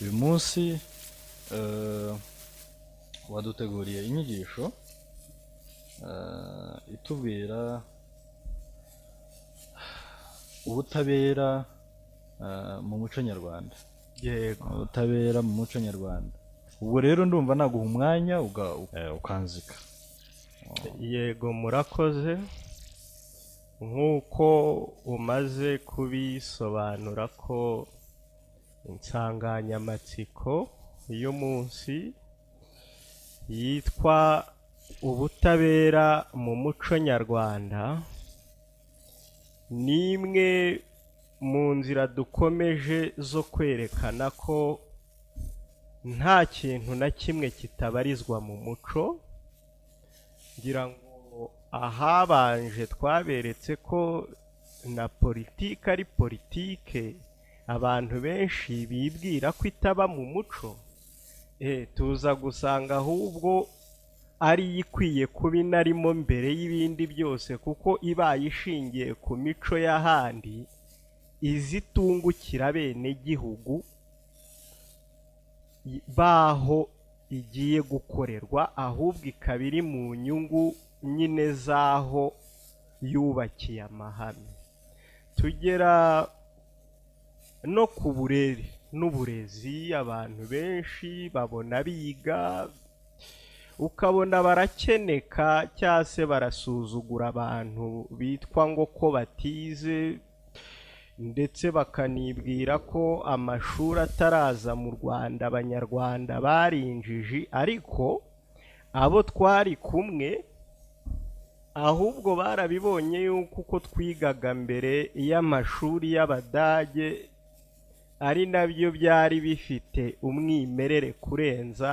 uyu munsi eh, waduteguriye inyigisho eh, itubwira ubutabera eh, mu muco nyarwanda yego ubutabera mu muco nyarwanda ubwo rero ndumva naguha umwanya uga- eh, ukanzika yego murakoze nk'uko umaze kubisobanura ko insanganyamatsiko y'umunsi yitwa ubutabera mu muco nyarwanda ni imwe mu nzira dukomeje zo kwerekana ko nta kintu na kimwe kitabarizwa mu muco ngira ngo ahabanje twaberetse ko na politiki ari politike abantu benshi bibwira ko itaba mu muco eh, tuza gusanga ahubwo ari yo ikwiye kuba inarimo mbere y'ibindi byose kuko ibaye ishingiye ku mico y'ahandi izitungukira bene gihugu baho igiye gukorerwa ahubwo ikaba iri mu nyungu nyine z'aho yubakiye amahame tugera no ku burere n'uburezi abantu benshi babona biga ukabona barakeneka cyangwa se barasuzugura abantu bitwa ngo ko batize ndetse bakanibwira ko amashuri ataraza mu rwanda abanyarwanda bari injiji ariko abo twari kumwe ahubwo barabibonye yuko uko twigaga mbere y'amashuri y'abadage ari nabyo byari bifite umwimerere kurenza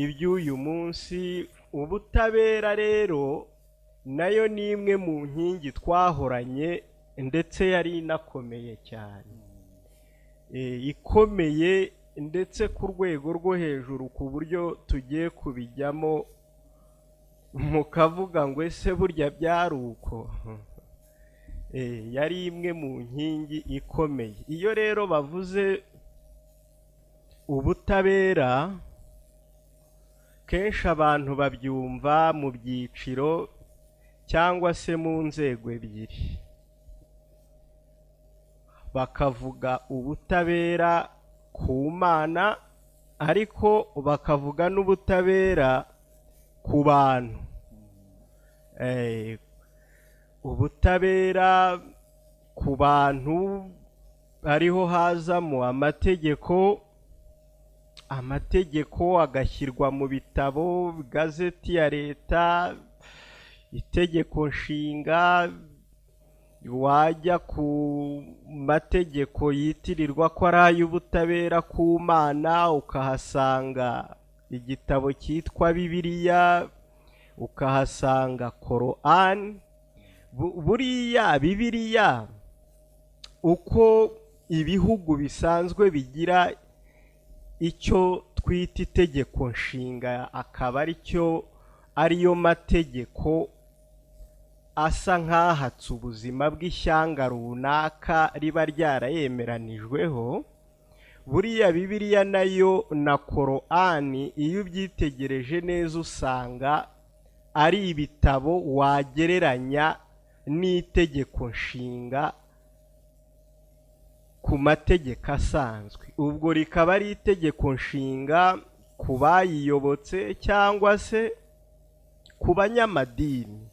iby'uyu munsi ubutabera rero nayo ni imwe mu nkingi twahoranye ndetse yari inakomeye cyane Eh, ikomeye ndetse ku rwego rwo hejuru ku buryo tugiye kubijyamo mukavuga ngo ese burya byari uko Eh, yari imwe mu nkingi ikomeye iyo rero bavuze ubutabera kenshi abantu babyumva mu byiciro cyangwa se mu nzego ebyiri bakavuga ubutabera ku mana ariko bakavuga n'ubutabera ku bantu Eh, ubutabera ku bantu ariho hazamo amategeko amategeko agashyirwa mu bitabo igazeti ya leta itegeko nshinga wajya ku mategeko yitirirwa ko ari ay'ubutabera ku mana ukahasanga igitabo cyitwa bibiliya ukahasanga korani Bu- buriya bibiliya uko ibihugu bisanzwe bigira icyo twita itegeko nshinga akaba ari cyo ariyo mategeko asa nk'ahatse ubuzima bw'ishyanga runaka riba ryarayemeranijweho buriya bibiliya nayo na korani iyo ubyitegereje neza usanga ari ibitabo wagereranya n'itegeko nshinga ku mategeko asanzwe ubwo rikaba ari itegeko nshinga ku bayiyobotse cyangwa se ku banyamadini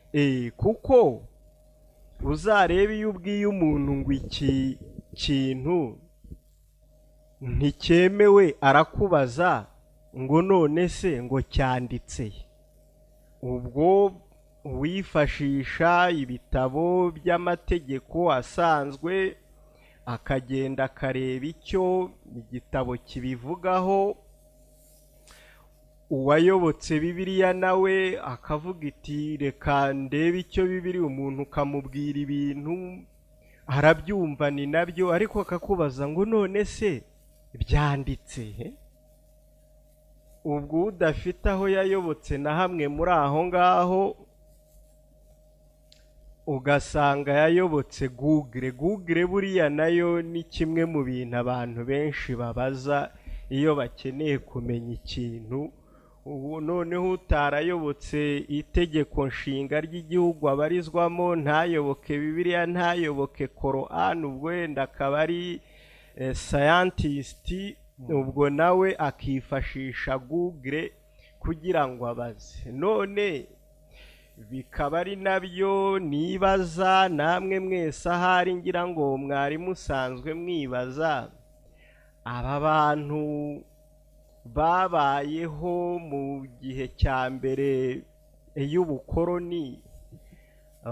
Eh, kuko uzarebe iyo ubwiye umuntu ngo iki kintu nticyemewe arakubaza ngo none se ngo cyanditse he? ubwo wifashisha ibitabo by'amategeko asanzwe akagenda akareba icyo igitabo kibivugaho uwayobotse bibiliya nawe akavuga iti reka ndebe icyo bibiri umuntu ukamubwira ibintu arabyumva ni nabyo ariko akakubaza ngo none se byanditse he? ubwo udafite aho yayobotse na hamwe muri aho ngaho ugasanga yayobotse google google buriya nayo ni kimwe mu bintu abantu benshi babaza iyo bakeneye kumenya ikintu ubu noneho utarayobotse itegeko nshinga ry'igihugu abarizwamo ntayoboke bibiliya ntayoboke korani ubwo wenda akaba ari eh, sayantisiti ubwo nawe akifashisha google kugira ngo abaze none bikaba ari nabyo nibaza namwe mwese ahari ngira ngo mwari musanzwe mwibaza aba bantu babayeho mu gihe cya mbere y'ubukoroni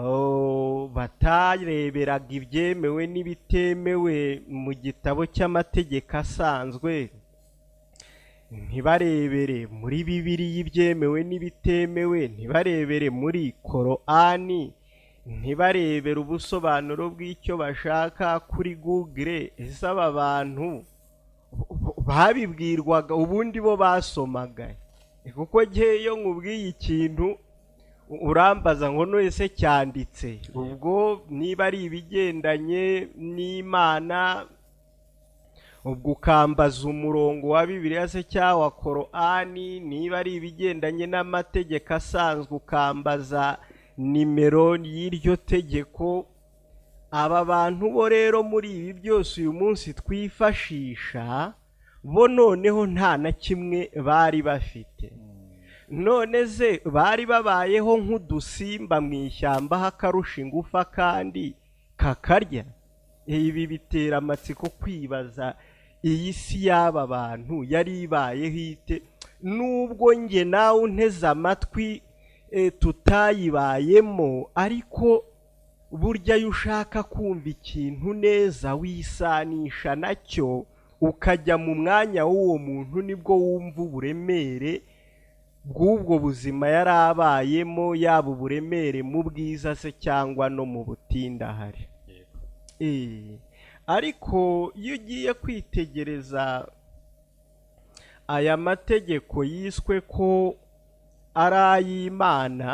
oh, batareberaga ibyemewe n'ibitemewe mu gitabo cy'amategeko asanzwe ntibarebere muri bibiriya ibyemewe n'ibitemewe ntibarebere muri korani ntibarebere ubusobanuro bw'icyo bashaka kuri google ese aba bantu babibwirwaga ubundi bo basomaga kuko ngeyo nkubwiye ikintu urambaza ngo none cyanditse ubwo niba ari ibigendanye n'imana ubwo ukambaza umurongo wa bibiliya se cyangwa wa korani niba ari ibigendanye n'amategeko asanzwe ukambaza nimero y'iryo tegeko aba bantu bo rero muri ibi byose uyu munsi twifashisha bo noneho nta na kimwe bari bafite none se bari babayeho nk'udusimba mu ishyamba h'akarusha ingufa kandi kakarya ibi bitera amatsiko kwibaza iyi si y'aba bantu yari ibayeho ite nubwo nge nawe unteze amatwi tutayibayemo ariko burya iyo ushaka kumva ikintu neza wisanisha nacyo ukajya mu mwanya w'uwo muntu nibwo wumva uburemere bw'ubwo buzima yari abayemo yaba uburemere mu bwiza se cyangwa no mu butindahare ariko iyo ugiye kwitegereza aya mategeko yiswe ko ari ay'imana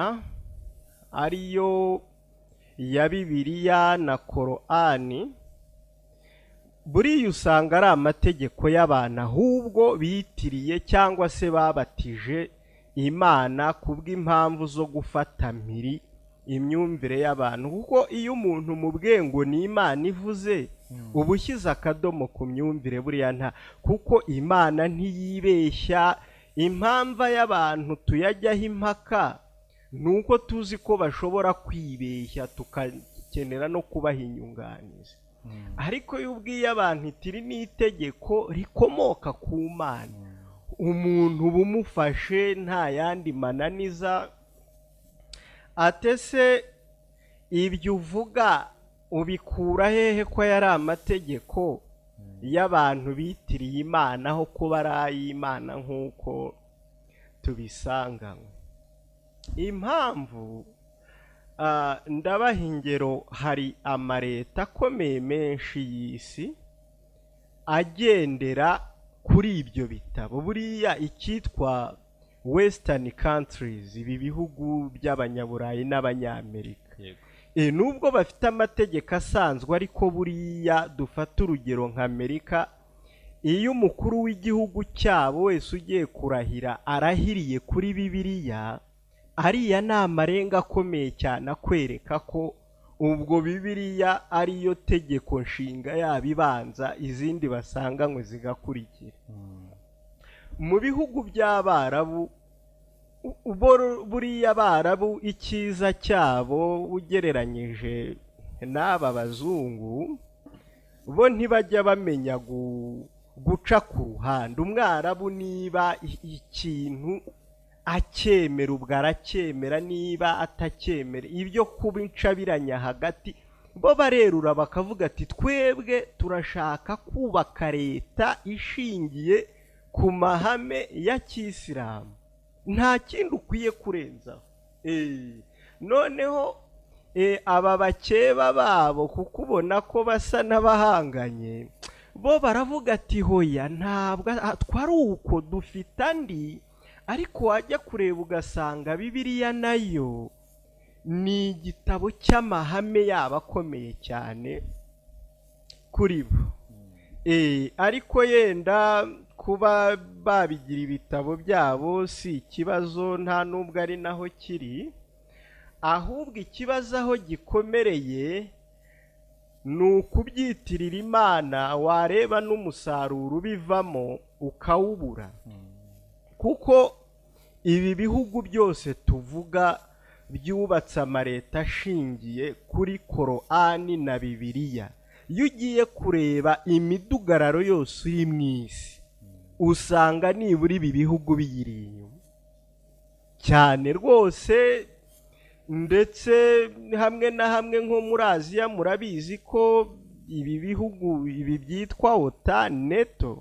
ariyo ya bibiliya na korani buriya usanga ari amategeko y'abantu ahubwo bitiriye cyangwa se babatije imana kubw'impamvu zo gufata mpiri imyumvire y'abantu kuko iyo umuntu mu bwengo ni imana ivuze uba ushyize akadomo ku myumvire buriya nta kuko imana ntiyibeshya impamvu y'abantu tuyajyaho impaka ni uko tuzi ko bashobora kwibeshya tukakenera no kubaha inyunganizi ariko iyo ubwiye abantu itiri ni itegeko rikomoka ku mana umuntu uba umufashe nta yandi mananiza atese ibyo uvuga ubikura hehe ko yari amategeko y'abantu bitiriye imana aho kuba ari ay'imana nk'uko tubisanganywe impamvu ndabaha ingero hari amareta akomeye menshi y'isi agendera kuri ibyo bitabo buriya icyitwa wesitani kantirizi ibi bihugu by'abanyaburayi n'abanyamerika nubwo bafite amategeko asanzwe ariko buriya dufata urugero nka amerika iyo umukuru w'igihugu cyabo wese ugiye kurahira arahiriye kuri bibiriya ariya ni amarenga akomeye cyane akwereka ko ubwo bibiriya ariyo tegeko nshinga yaba ibanza izindi basanganywe zigakurikira mu bihugu by'abarabu buriya abarabu icyiza cyabo ugereranyije n'aba bazungu bo ntibajya bamenya guca ku ruhande umwarabu niba ikintu acyemera ubwo aracyemera niba atacyemera ibyo kuba incabiranya hagati bo barerura bakavuga ati twebwe turashaka kubaka leta ishingiye ku mahame ya kisilamu nta kindi ukwiye kurenzaho noneho aba bakeba babo kuko ubona ko basa n'abahanganye bo baravuga ati hoya ntabwo twari uko dufite andi ariko wajya kureba ugasanga bibiriya nayo ni igitabo cy'amahame yaba akomeye cyane kuri bo Eh, ariko yenda kuba babigira ibitabo byabo si ikibazo nta n'ubwo ari naho kiri ahubwo ikibazo aho gikomereye ni ukubyitirira imana wareba n'umusaruro ubivamo ukawubura kuko ibi bihugu byose tuvuga byubatse amaleta ashingiye kuri korani na bibiriya iyo ugiye kureba imidugararo yose iri mu isi usanga nibura ibi bihugu biyiri inyuma cyane rwose ndetse hamwe na hamwe nko muri aziya murabizi ko ibi bihugu ibi byitwa otani neto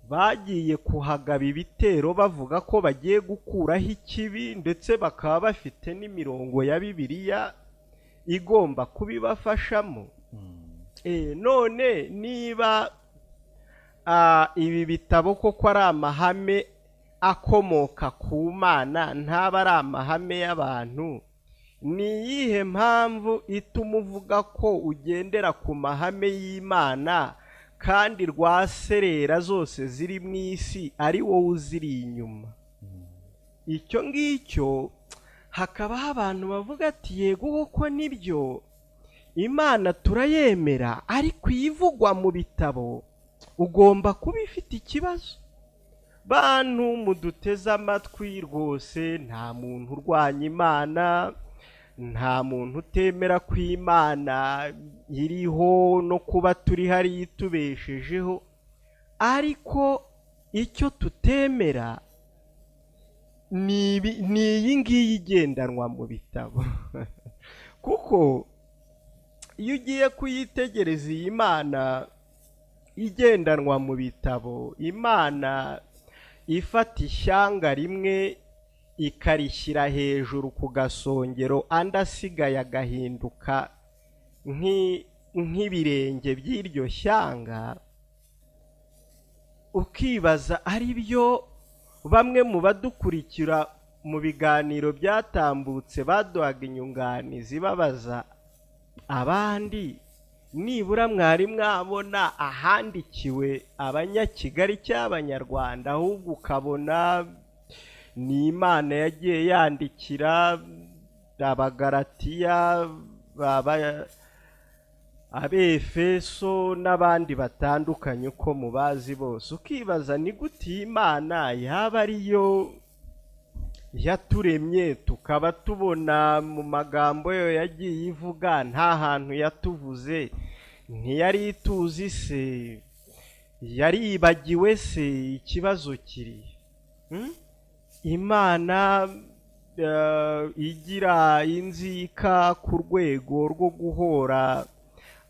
bagiye kuhagaba ibitero bavuga ko bagiye gukuraho ikibi ndetse bakaba bafite n'imirongo ya bibiliya igomba kubibafashamo Eh, none niba ah, ibi bitabo koko ari amahame akomoka ku mana ntaba ari amahame y'abantu ni iyihe mpamvu ituma uvuga ko ugendera ku mahame y'imana kandi rwa serera zose ziri mu isi ari wowe uziri inyuma icyo ngicyo hakabaho abantu bavuga ati yego koko nibyo imana turayemera ariko iyivugwa mu bitabo ugomba kuba ifite ikibazo bantu muduteze amatwi rwose nta muntu urwanya imana nta muntu utemera ko imana iriho no kuba turi hariya itubeshejeho ariko icyo tutemera ni ibi- ni iyi ngiyi igendanwa mu bitabo kuko iyo ugiye kuyitegereza iyi mana igendanwa mu bitabo imana ifata ishyanga rimwe ikarishyira hejuru ku gasongero andi asigaye agahinduka nk'i- nk'ibirenge by'iryo shyanga ukibaza ari byo bamwe mu badukurikira mu biganiro byatambutse baduhaga inyunganizi babaza abandi nibura mwari mwabona ahandikiwe abanyakigali cy'abanyarwanda ahubwo ukabona ni imana yagiye yandikira abagaratiya baba- abefeso n'abandi batandukanye uko mubazi bose ukibaza ni gute iyi imana yaba ariyo yaturemye tukaba tubona mu magambo yo yagiye ivuga nta hantu yatuvuze ntiyari ituzi se yaribagiwe se ikibazo kiri Hmm? imana eh, igira inzika ku rwego rwo guhora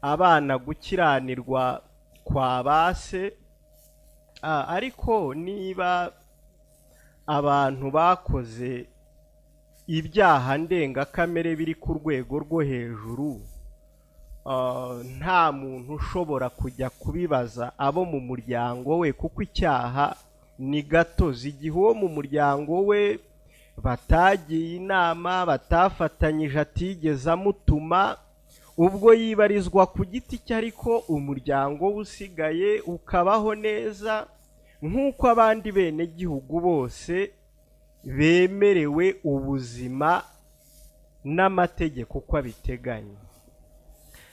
abana gukiranirwa kwa ba se Ah, ariko niba abantu bakoze ibyaha ndengakamere biri ku rwego rwo hejuru ah, nta muntu ushobora kujya kubibaza abo mu muryango we kuko icyaha ni gatozi igihe uwo mu muryango we batagiye inama batafatanyije atigeze amutuma ubwo yibarizwa ku giti cye ariko umuryango we usigaye ukabaho neza nk'uko abandi benegihugu bose bemerewe ubuzima n'amategeko uko abiteganya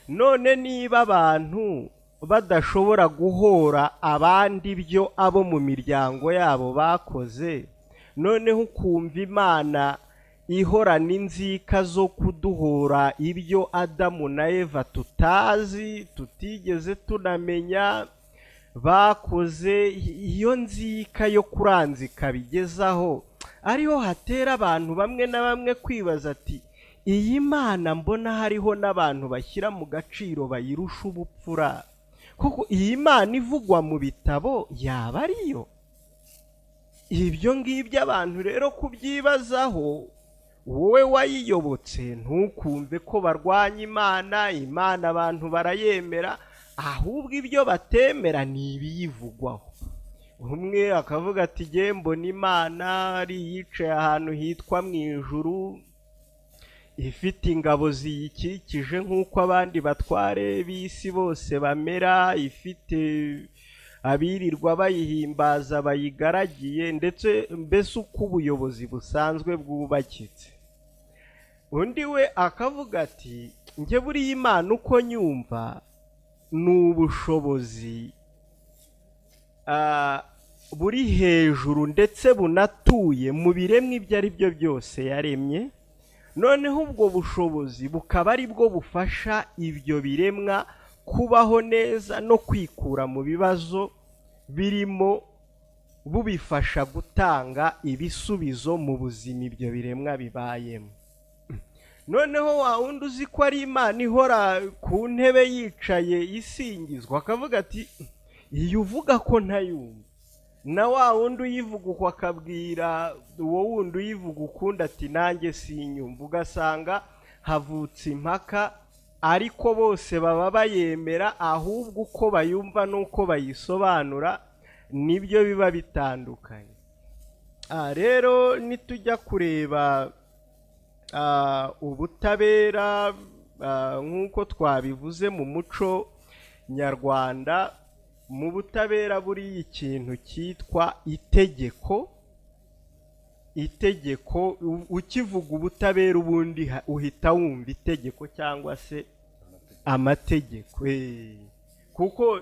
none niba abantu badashobora guhora abandi byo abo mu miryango yabo bakoze noneho ukumva imana ihorana inzika zo kuduhora ibyo adamu na eva tutazi tutigeze tunamenya bakoze iyo nzika yo kuranzika bigezaho ariho hatera abantu bamwe na bamwe kwibaza ati iyi mana mbona hariho n'abantu bashyira mu gaciro bayirusha ubupfura kuko iyi mana ivugwa mu bitabo yaba ariyo ibyo ngibyo abantu rero kubyibazaho wowe wayiyobotse ntukumve ko barwanya imana imana abantu barayemera ahubwo ibyo batemera ni ibiyivugwaho umwe akavuga ati "Jye mbona imana ari iyicaye ahantu hitwa mu ijuru ifite ingabo ziyikikije nk'uko abandi batware b'isi bose bamera ifite abirirwa bayihimbaza bayigaragiye ndetse mbese uko ubuyobozi busanzwe bwubakitse undi we akavuga ati njye buriya imana uko nyumva ni ubushobozi ah, buri hejuru ndetse bunatuye mu biremwa ibyo ari byo byose yaremye noneho ubwo bushobozi bukaba ari bwo bufasha ibyo biremwa kubaho neza no kwikura mu bibazo birimo bubifasha gutanga ibisubizo mu buzima ibyo biremwa bibayemo noneho wa wundi uzi ko ari imana ihora ku ntebe yicaye isingizwa akavuga ati iyi uvuga ko ntayumva na wa wundi uyivuga uko akabwira uwo wundi uyivuga ukundi ati nanjye sinyumva ugasanga havutse impaka ariko bose baba bayemera ahubwo uko bayumva n'uko bayisobanura nibyo biba bitandukanye aha rero nitujya kureba ah, ubutabera ah, nk'uko twabivuze mu muco nyarwanda mu butabera buriya ikintu cyitwa itegeko itegeko u- ukivuga ubutabera ubundi ha- uhita wumva itegeko cyangwa se amategeko eh. kuko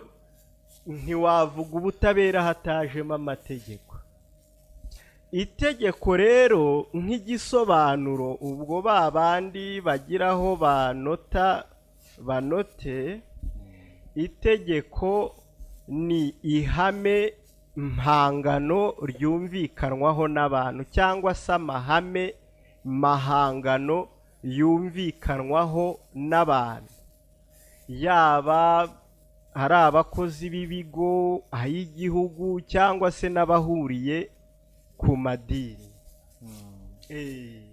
ntiwavuga ubutabera hatajemo amategeko itegeko rero nk'igisobanuro ubwo ba bandi bagiraho banota banote itegeko ni ihame mpangano ryumvikanwaho n'abantu cyangwa se amahame mahangano yumvikanwaho n'abantu yaba ari abakozi b'ibigo ay'igihugu cyangwa se n'abahuriye ku madini Eh,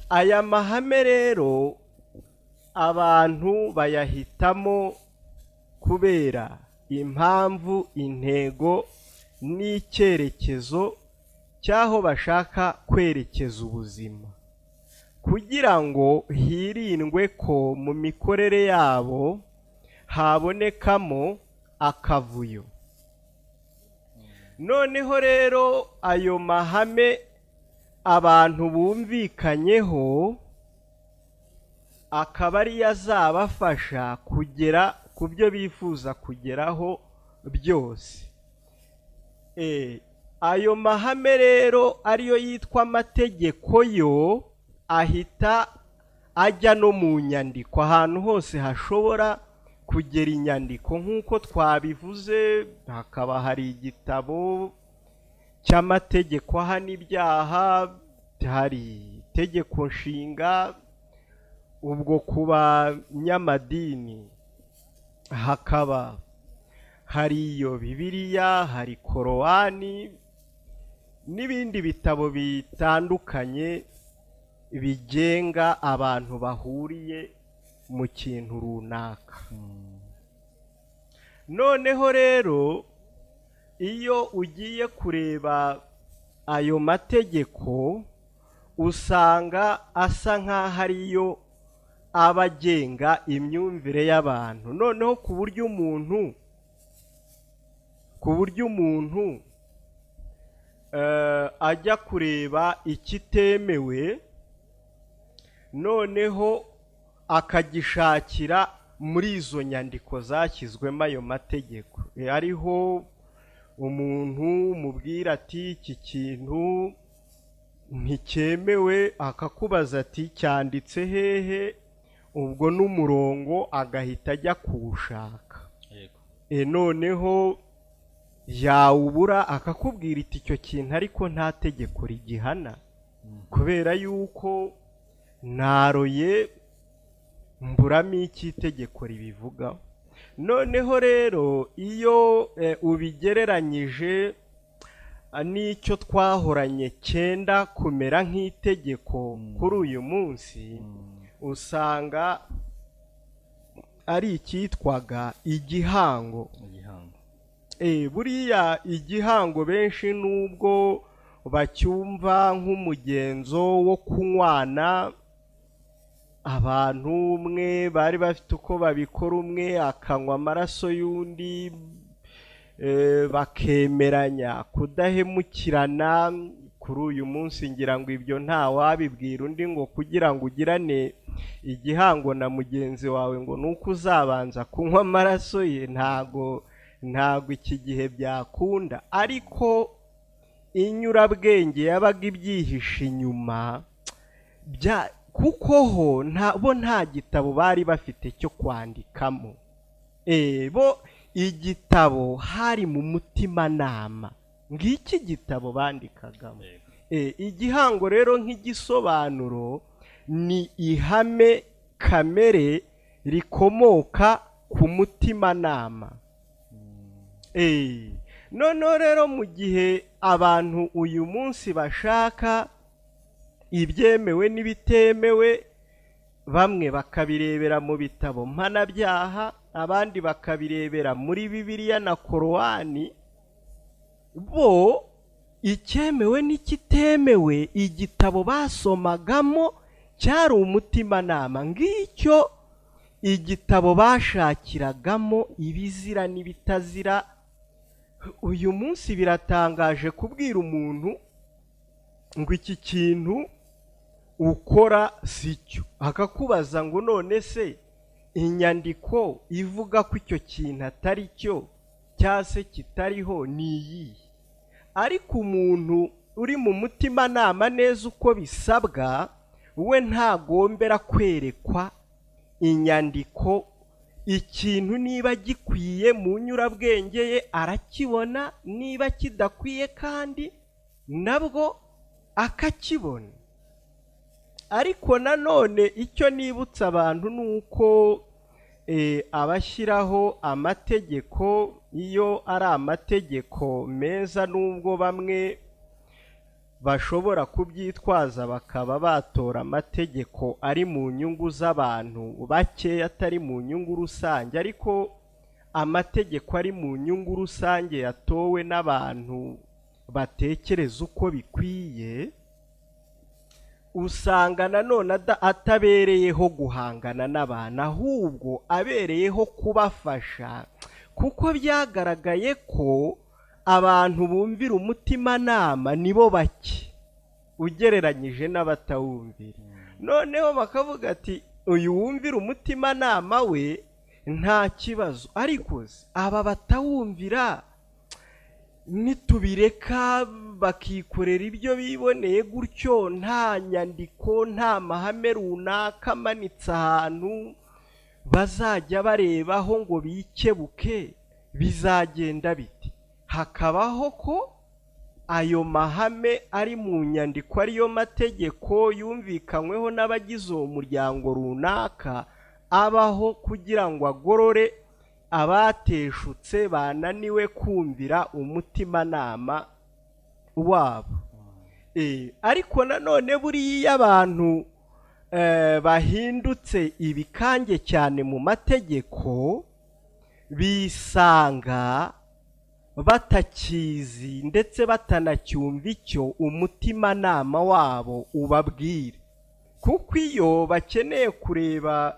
aya mahame rero abantu bayahitamo kubera impamvu intego n'icyerekezo cy'aho bashaka kwerekeza ubuzima kugira ngo hirindwe ko mu mikorere yabo habonekamo akavuyo noneho rero ayo mahame abantu bumvikanyeho akaba ariyo azabafasha kugera ku byo bifuza kugeraho byose Eh, ayo mahame rero ariyo yitwa amategeko yo ahita ajya no mu nyandiko ahantu hose hashobora kugera inyandiko nk'uko twabivuze hakaba hari igitabo cy'amategeko ahana ibyaha hari itegeko nshinga ubwo ku banyamadini hakaba hari iyo bibiliya hari korowani n'ibindi bitabo bitandukanye bigenga abantu bahuriye mu kintu runaka noneho rero iyo ugiye kureba ayo mategeko usanga asa nk'aho ariyo aba agenga imyumvire y'abantu noneho ku buryo umuntu ku buryo umuntu eh, ajya kureba ikitemewe noneho akagishakira muri izo nyandiko zashyizwemo ayo mategeko Eh, ariho umuntu mubwira ati iki kintu nticyemewe akakubaza ati cyanditse hehe ubwo n'umurongo agahita ajya kuwushaka e noneho yawubura akakubwira iti icyo kintu ariko nta tegeko rigihana kubera yuko naroye mburamo icy'itegeko ribivugaho noneho rero iyo e, ubigereranyije a, n'icyo twahoranye cyenda kumera nk'itegeko kuri uyu munsi usanga ari icyitwaga igihango igihango Eh, buriya igihango benshi nubwo bacyumva nk'umugenzo wo kunywana abantu umwe bari bafite uko babikora umwe akanywa amaraso y'undi eh, bakemeranya kudahemukirana kuri uyu munsi ngira ngo ibyo nta wabibwira undi ngo kugira ngo ugirane igihango na mugenzi wawe ngo ni uko uzabanza kunywa amaraso ye ntago ntago iki gihe byakunda ariko inyurabwenge yabaga ibyihishe inyuma bya kuko ho nta bo nta gitabo bari bafite cyo kwandikamo Eh, bo igitabo hari mu mutimanama ngiki gitabo bandikagamo Yego. Eh, igihango rero nk'igisobanuro ni ihame kamere rikomoka ku mutimanama Eh, noneho rero mu gihe abantu uyu munsi bashaka ibyemewe n'ibitemewe bamwe bakabirebera mu bitabo mpanabyaha abandi bakabirebera muri bibiliya na korowani bo icyemewe n'ikitemewe igitabo basomagamo cyari umutimanama ngicyo igitabo bashakiragamo ibizira n'ibitazira uyu munsi biratangaje kubwira umuntu ngo iki kintu ukora si cyo akakubaza ngo none se inyandiko ivuga ko icyo kintu atari cyo cyangwa se kitariho ni iyihe ariko umuntu uri mu mutimanama neza uko bisabwa we ntagombera kwerekwa inyandiko ikintu niba gikwiye mu nyurabwenge ye arakibona niba kidakwiye kandi nabwo akakibona ariko nanone icyo nibutsa abantu ni uko eh, abashyiraho amategeko iyo ari amategeko meza nubwo bamwe bashobora kubyitwaza bakaba batora amategeko ari mu nyungu z'abantu bake atari mu nyungu rusange ariko amategeko ari mu nyungu rusange yatowe n'abantu batekereza uko bikwiye usanga nanone ada- atabereyeho guhangana n'abantu ahubwo abereyeho kubafasha kuko byagaragaye ko abantu bumvira umutimanama ni bo bake ugereranyije n'abatawumvira noneho bakavuga ati uyu wumvira umutimanama we nta kibazo ariko se aba batawumvira nitubireka bakikorera ibyo biboneye gutyo nta nyandiko nta mahame runaka amanitse ahantu bazajya barebaho ngo bikebuke bizagenda bite hakabaho ko ayo mahame ari mu nyandiko ariyo mategeko yumvikanyweho n'abagize uwo muryango runaka abaho kugira ngo agorore abateshutse bananiwe kumvira umutimanama wabo Eh, ariko nanone buriya iyo abantu eh, bahindutse ibikange cyane mu mategeko bisanga batakizi ndetse batanacyumva icyo umutimanama wabo ubabwira kuko iyo bakeneye kureba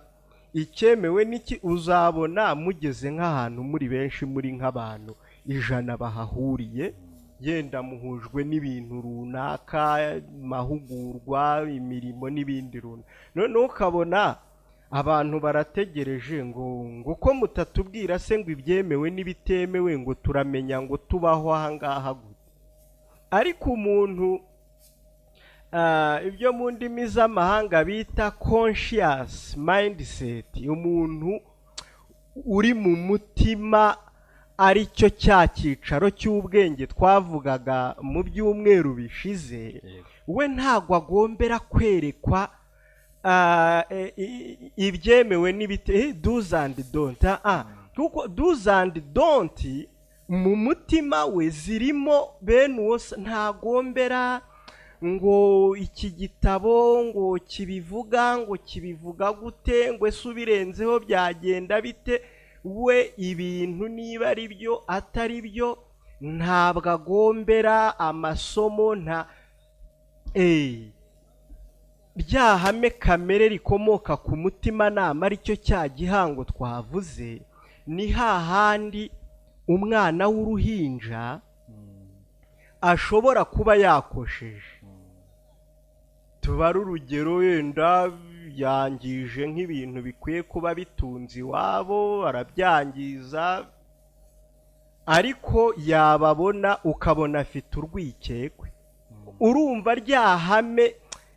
icyemewe n'iki uzabona mugeze nk'ahantu muri benshi muri nk'abantu ijana bahahuriye yenda muhujwe n'ibintu runaka amahugurwa imirimo n'ibindi runaka noneho ukabona abantu barategereje ngo ngo ko mutatubwira se ngo ibyemewe n'ibitemewe ngo turamenya ngo tubaho aha ngaha gute ariko umuntu Ah, ibyo mu ndimi z'amahanga bita conscious mindset umuntu uri mu mutima ari cyo cya cyicaro cy'ubwenge twavugaga mu byumweru bishize Yego. we ntabwo agombera kwerekwa ah, e- i- i- ibyemewe n'ibite eh, do's and don't ah, ah. kuko do's and don't mu mutima we zirimo bene uwo se- ntagombera ngo iki gitabo ngo kibivuga ngo kibivuga gute ngo ese ubirenzeho byagenda bite we ibintu niba ari byo atari byo ntabwo agombera amasomo nta eee rya hame kamere rikomoka ku mutimanama aricyo cya gihango twavuze ni hahandi umwana w'uruhinja ashobora kuba yakosheje tubare urugero wenda yangije nk'ibintu bikwiye kuba bitunze iwabo arabyangiza ariko yababona ukabona afite urwikekwe urumva rya hame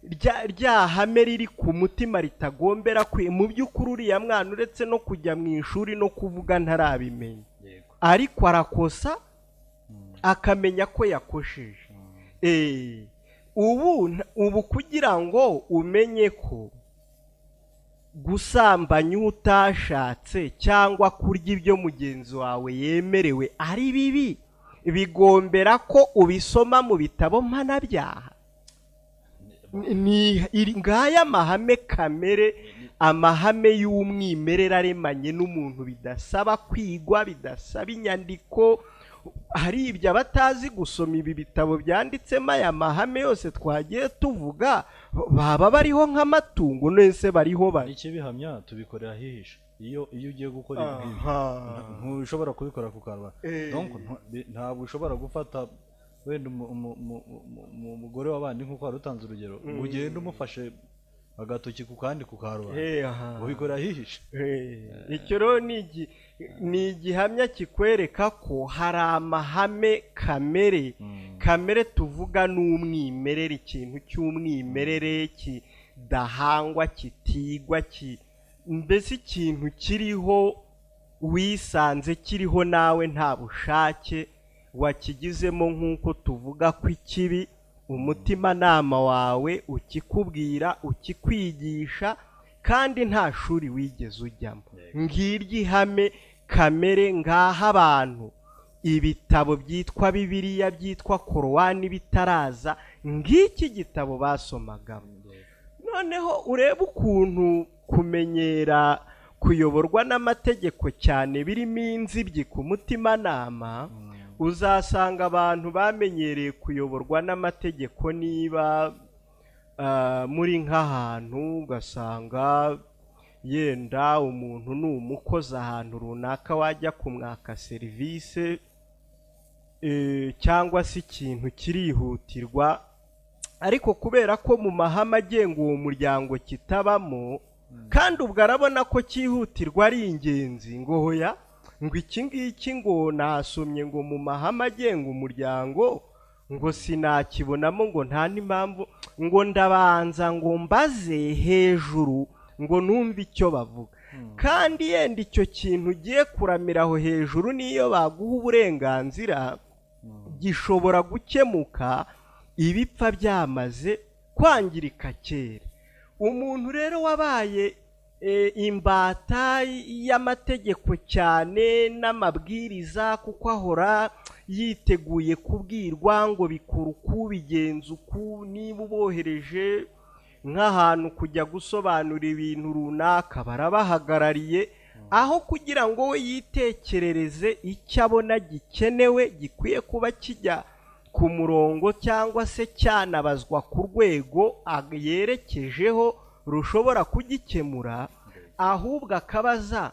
rya- rya hame riri ku mutima ritagombera kwe mu by'ukuri uriya mwana uretse no kujya mu ishuri no kuvuga ntarabimenya yego ariko arakosa akamenya ko yakosheje Eh, ubu nta- ubu kugira ngo umenye ko gusambanya uwo utashatse cyangwa kurya ibyo mugenzi wawe yemerewe ari bibi bigombera ko ubisoma mu bitabo mpanabyaha Ni- ni iri- ngaya amahame kamere amahame y'umwimerere aremanye n'umuntu bidasaba kwigwa bidasaba inyandiko hari ibyo abatazi gusoma ibi bitabo byanditsemo aya mahame yose twagiye tuvuga baba bariho nk'amatungo nese bariho bari iki bihamya tubikorera ahihishe iyo iyo ugiye gukora ibi ngibi Aha. ntushobora kubikora ku karubanda Eh. Donc, ntu- bi- ntabwo ushobora gufata wenda umu- umu- umu- umu- umu- umugore w'abandi nk'uko wari utanze urugero ngo ugende umufashe agatoki ku kandi ku karubanda Eh, aha. ubikora ahihishe Eh, icyo rero ni igi- ni igihamya kikwereka ko hari amahame kamere Mm. kamere tuvuga n'umwimerere ikintu cy'umwimerere kidahangwa kitigwa ki mbese ikintu kiriho wisanze kiriho nawe nta bushake wakigizemo nk'uko tuvuga ko ikibi umutimanama wawe ukikubwira ukikwigisha kandi nta shuri wigeze ujyamo ngiryo ihame kamere ngaha abantu ibitabo byitwa bibiliya byitwa korowani bitaraza ng'iki gitabo basomagamo noneho urebe ukuntu kumenyera kuyoborwa n'amategeko cyane birimo inzibyi ku mutimanama uzasanga abantu bamenyereye kuyoborwa n'amategeko niba ah, muri nk'ahantu ugasanga yenda umuntu ni umukozi ahantu runaka wajya kumwaka serivisi eh, cyangwa se ikintu kirihutirwa ariko kubera ko mu mahame agenga uwo muryango kitabamo kandi ubwo arabona ko cyihutirwa ari ingenzi ngo hoya ngo iki ngiki ngo nasomye ngo mu mahame agenga umuryango ngo sinakibonamo ngo nta n'impamvu ngo ndabanza ngo mbaze hejuru ngo numve icyo bavuga kandi yenda icyo kintu ugiye kuramira aho hejuru n'iyo baguha uburenganzira gishobora gukemuka ibipfa byamaze kwangirika kera umuntu rero wabaye eh, imbata y'amategeko cyane n'amabwiriza kuko ahora yiteguye kubwirwa ngo bikora uku bigenza uku niba ubohereje nk'ahantu kujya gusobanura ibintu runaka barabahagarariye aho kugira ngo we yitekerereze icyo abona gikenewe gikwiye kuba kijya ku murongo cyangwa se cyanabazwa ku rwego ag- yerekejeho rushobora kugikemura ahubwo akabaza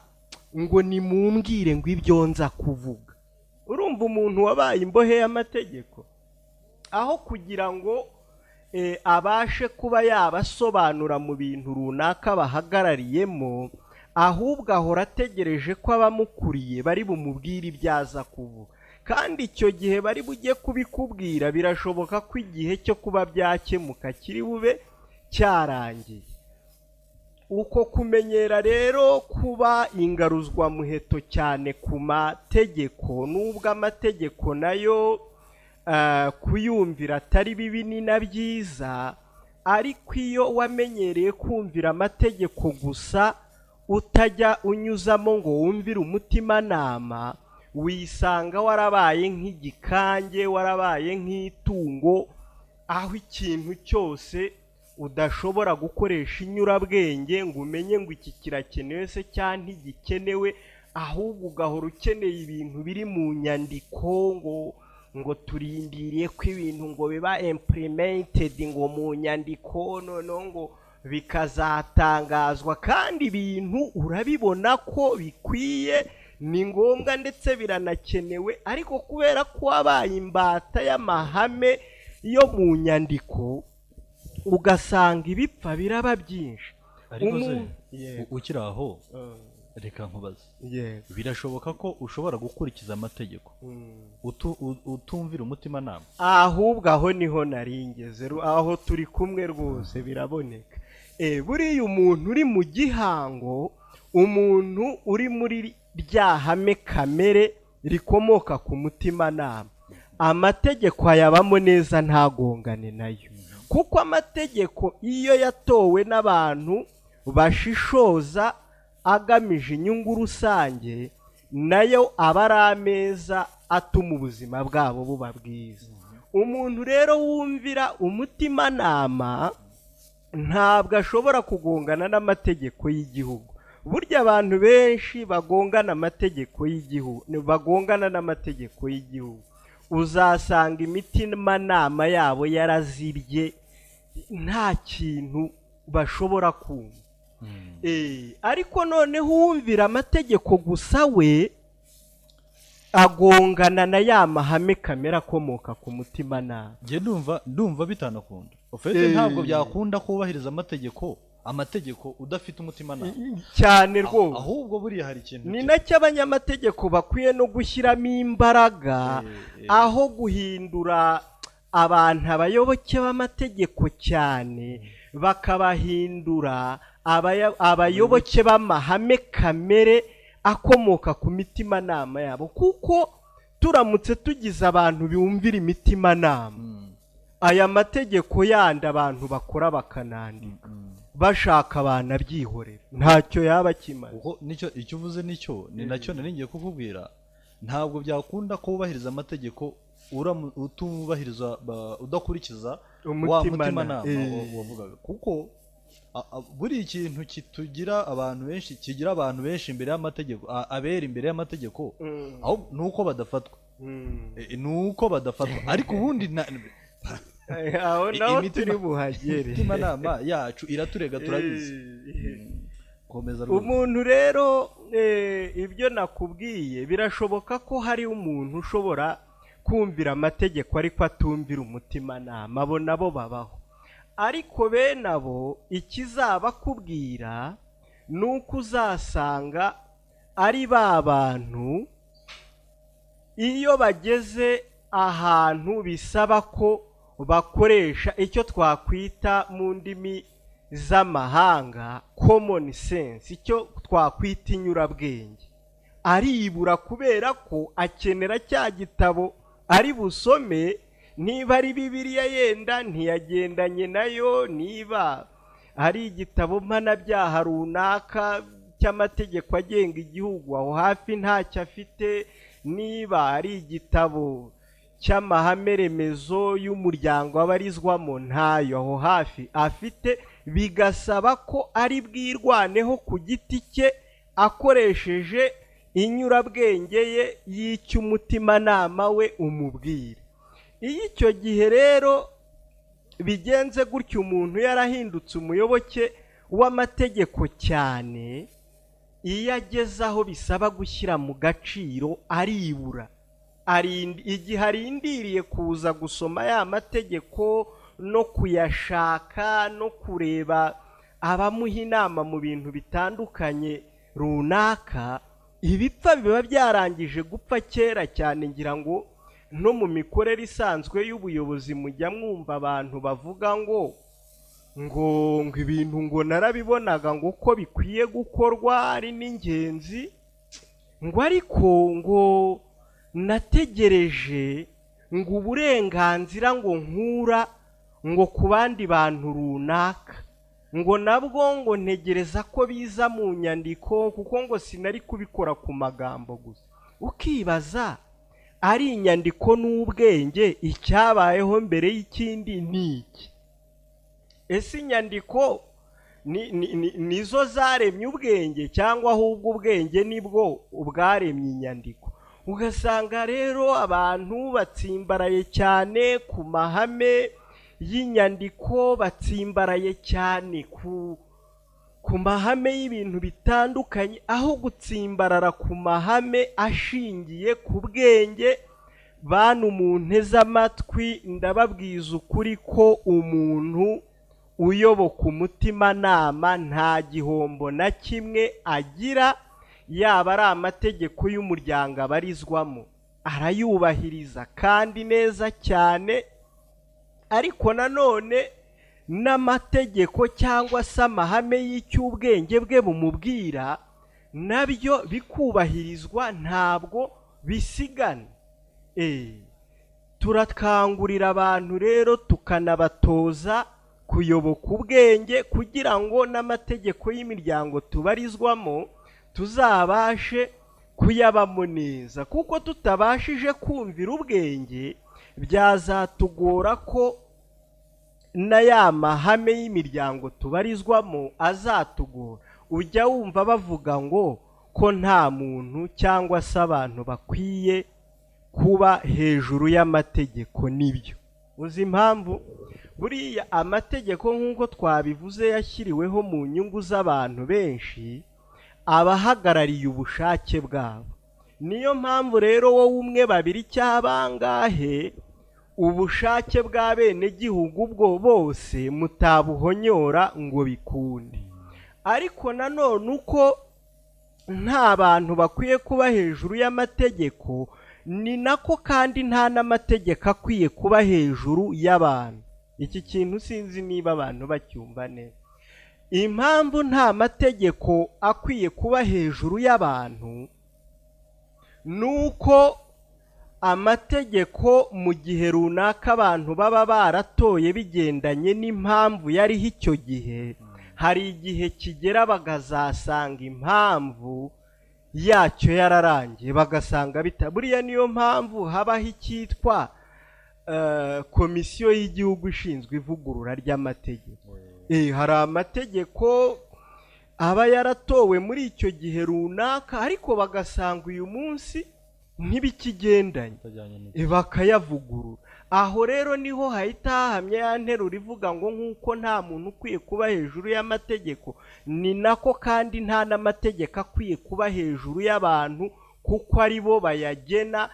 ngo nimumbwire ngo ibyo nza kuvuga urumva umuntu wabaye imbohe y'amategeko aho kugira ngo eh, abashe kuba yabasobanura mu bintu runaka bahagarariyemo ahubwo ahora ategereje ko abamukuriye bari bumubwire ibyo aza kuvuga kandi icyo gihe bari bujye kubikubwira birashoboka ko igihe cyo kuba byakemuka kiri bube cyarangiye uko kumenyera rero kuba ingaruzwa muheto cyane ku mategeko nubwo amategeko nayo eh, kuyumvira atari bibi ni na byiza ariko iyo wamenyereye kumvira amategeko gusa utajya unyuzamo ngo wumvire umutimanama wisanga warabaye nk'igikange warabaye nk'itungo aho ikintu cyose udashobora gukoresha inyurabwenge ngo umenye ngo iki kirakenewe se cyangwa ntigikenewe ahubwo ugahora ukeneye ibintu biri mu nyandiko ngo ngo turindiriye ko ibintu ngo biba impurimentedi ngo mu nyandiko noneho ngo bikazatangazwa kandi ibintu urabibona ko bikwiye ni ngombwa ndetse biranakenewe ariko kubera ko wabaye imbata y'amahame yo mu nyandiko ugasanga ibipfa biraba byinshi ariko se Umu- Yego. u- ukiri aho reka nkubaze yego birashoboka ko ushobora gukurikiza amategeko Mm. utu- u- utumvira umutimanama ahubwo aho niho naringeze ru- aho turi kumwe rwose biraboneka Eh, buriya umuntu uri mu gihango umuntu uri muri rya hame kamere rikomoka ku mutimanama amategeko ayabamo neza ntagongane nayo kuko amategeko iyo yatowe n'abantu bashishoza agamije inyungu rusange nayo aba ari ameza atuma ubuzima bwabo buba bwiza umuntu rero wumvira umutimanama ntabwo ashobora kugongana n'amategeko y'igihugu burya abantu benshi bagongana amategeko y'igihugu bagongana n'amategeko y'igihugu uzasanga imitimanama yabo yarazibye nta kintu bashobora kumva Eh, ariko noneho uwumvira amategeko gusa we agongana na ya mahame kamere akomoka ku mutima nabi njye ndumva ndumva bitanakunda ofete Eh. ntabwo byakunda kubahiriza amategeko amategeko udafite umutimanama cyane rwose ahubwo buriya hari ikintu ni nacyo abanyamategeko bakwiye no gushyiramo imbaraga Eh, eh. aho guhindura abantu abayoboke b'amategeko cyane bakabahindura abaya- abayoboke b'amahame kamere akomoka ku mitimanama yabo kuko turamutse tugize abantu bumvira imitimanama Mm, aya mategeko yandi abantu bakora bakanandika mm. bashaka abantu abyihorera ntacyo yaba akimaze kuko nicyo icyo uvuze nicyo ni nacyo nari ngiye kukubwira ntabwo byakunda ko wubahiriza amategeko uramu- utubahiriza ba- udakurikiza wa Umutima- mutimanama eh. wa- wavugaga kuko a- a- buri ikintu kitugira abantu benshi kigira abantu benshi imbere y'amategeko a- abera imbere y'amategeko aho ni uko badafatwa Eh, ni uko badafatwa ariko ubundi na- aho naho imitima- turi buhagere imitimanama yacu iraturega turabizi Eh, komeza rwose. umuntu rero eh, ibyo nakubwiye birashoboka ko hari umuntu ushobora kumvira amategeko ariko atumvira umutimanama abo nabo babaho ariko bene abo ikizaba akubwira ni uko uzasanga ari ba bantu iyo bageze ahantu bisaba ko bakoresha icyo twakwita mu ndimi z'amahanga common sense icyo twakwita inyurabwenge aribura kubera ko akenera cya gitabo ari busome niba ari bibiliya yenda ntiyagendanye nayo niba ari igitabo mpanabyaha runaka cy'amategeko agenga igihugu aho hafi ntacyo afite niba ari igitabo cy'amahame remezo y'umuryango abarizwamo ntayo aho hafi afite bigasaba ko ari bwirwaneho ku giti cye akoresheje inyurabwenge ye y'icy'umutimanama we umubwira iyo icyo gihe rero bigenze gutyo umuntu yarahindutse umuyoboke w'amategeko cyane iyo ageze aho bisaba gushyira mu gaciro aribura Arindi- igihe arindiriye kuza gusoma ya mategeko no kuyashaka no kureba abamuha inama mu bintu bitandukanye runaka ibipfa biba byarangije gupfa kera cyane ngira ngo no mu mikorere isanzwe y'ubuyobozi mujya mwumva abantu bavuga ngo ngo ngo ibintu ngo narabibonaga ngo uko bikwiye gukorwa ari n'ingenzi ngo ariko ngo nategereje ngo uburenganzira ngo nkura ngo ku bandi bantu runaka ngo nabwo ngo ntegereza ko biza mu nyandiko kuko ngo sinari kubikora ku magambo gusa ukibaza ari inyandiko n'ubwenge icyabayeho mbere y'ikindi ni iki ese inyandiko ni- ni- ni- nizo zaremye ubwenge cyangwa ahubwo ubwenge nibwo bwaremye inyandiko ugasanga rero abantu batsimbaraye cyane ku mahame y'inyandiko batsimbaraye cyane ku ku mahame y'ibintu bitandukanye aho gutsimbarara ku mahame ashingiye ku bwenge bantu mu amatwi ndababwiza ukuri ko umuntu uyoboka umutimanama nta gihombo na kimwe agira yaba ari amategeko y'umuryango abarizwamo arayubahiriza kandi neza cyane ariko nanone n'amategeko cyangwa se amahame y'icy'ubwenge bwe bumubwira nabyo bikubahirizwa ntabwo bisigana turakangurira abantu rero tukanabatoza kuyoboka ubwenge kugira ngo n'amategeko y'imiryango tubarizwamo tuzabashe kuyabamo neza kuko tutabashije kumvira ubwenge byazatugora ko na ya mahame y'imiryango tubarizwamo azatugora ujya wumva bavuga ngo ko nta muntu cyangwa se abantu bakwiye kuba hejuru y'amategeko nibyo uzi impamvu buriya amategeko nk'uko twabivuze yashyiriweho mu nyungu z'abantu benshi abahagarariye ubushake bwabo niyo mpamvu rero wowe umwe babiri cyangwa bangahe ubushake bw'abenegihugu bwo bose mutabuhonyora ngo bikunde ariko nanone uko nta bantu bakwiye kuba hejuru y'amategeko ni nako kandi nta n'amategeko akwiye kuba hejuru y'abantu iki kintu sinzi niba abantu bacyumva neza impamvu nta mategeko akwiye kuba hejuru y'abantu ni uko amategeko mu gihe runaka abantu baba baratoye bigendanye n'impamvu yariho icyo gihe hari igihe kigera bakazasanga impamvu yacyo yararangiye bagasanga buriya niyo mpamvu habaho icyitwa komisiyo y'igihugu ishinzwe ivugurura ry'amategeko hari amategeko aba yaratowe muri icyo gihe runaka ariko bagasanga uyu munsi ntibikigendanye bakayavugurura aho rero niho hahita hahamya ya nteruro ivuga ngo nk'uko nta muntu ukwiye kuba hejuru y'amategeko ni nako kandi nta n'amategeko akwiye kuba hejuru y'abantu kuko ari bo bayagena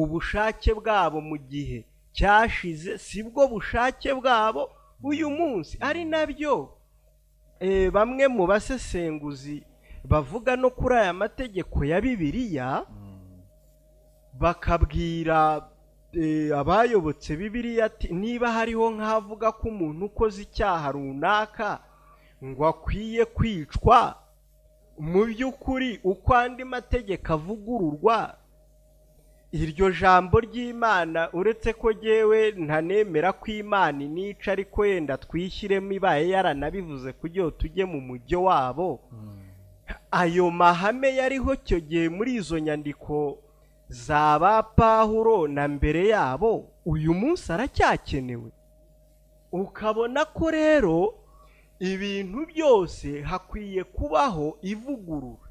ubushake bwabo mu gihe cyashize si bwo bushake bwabo uyu munsi ari nabyo bamwe mu basesenguzi bavuga no kuri aya mategeko ya bibiliya bakabwira abayobotse bibiriya ati niba hariho nk'avuga ko umuntu ukoze icyaha runaka ngo akwiye kwicwa mu by'ukuri uko andi mategeko avugururwa iryo jambo ry'imana uretse ko ngewe ntanemera ko imana inica ariko yenda twishyiremo ibaye yaranabivuze kugira ngo tujye mu mujyo wabo ayo mahame yariho icyo gihe muri izo nyandiko za ba pahuro na mbere yabo uyu munsi aracyakenewe ukabona ko rero ibintu byose hakwiye kubaho ivugurura